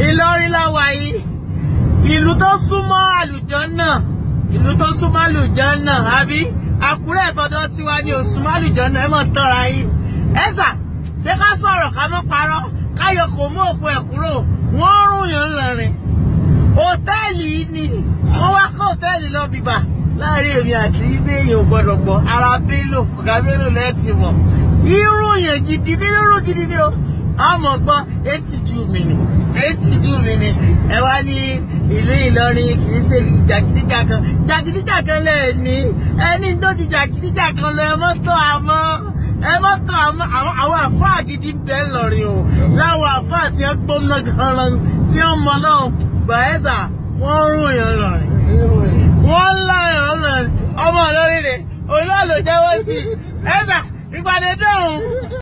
Ìlọrin la wà yìí ìlú tó súnmọ́ àlùjànnà ìlú tó súnmọ́ àlùjànnà àbí Àkúrẹ́ ìtọ́jọ́ tiwa ni òsúnmọ́ àlùjànnà ẹ mọ̀ tọ́ra yìí ẹ̀sà ṣé ká sọ̀rọ̀ ká mọ́ parọ́ káyọ̀ kò mú òkú ẹ̀ kúrò wọ́n rún yàn lọ́rin hòtẹ́ẹ̀lì yìí ni wọ́n wá kọ́ hòtẹ́ẹ̀lì lọ bìbà láàrin èmi àti ilé èèyàn ò gbọdọ̀ gbọ́ ara Bello ọ̀gá Bello lẹ́ẹ̀tì mọ̀ irun yẹn gidi ní irun gidi ni o àmọ́ gbọ́ etí ju mi ni etí ju mi ni ẹ wá ní ìlú Ìlọrin kì í ṣe jàgídíjàkan jàgídíjàkan lẹ́ẹ̀ ní ẹni tó ju jàgídíjàkan lọ ẹ mọ́tò àmọ́ ẹ mọ́tò àmọ́ àwọn àfáà gidi ń bẹ lọ́rin o láwọn àfáà tí wọ́n gbóná gan-an tí wọ́n mọ náà gbàẹ́sà wọ́n rún yàn lọ́rin wọ́n láyàn lọ́rin ọmọ Ìlọrin rẹ̀ olóòlò jẹ́wọ́ sí ẹ̀sà ìpàdé dọ̀hún.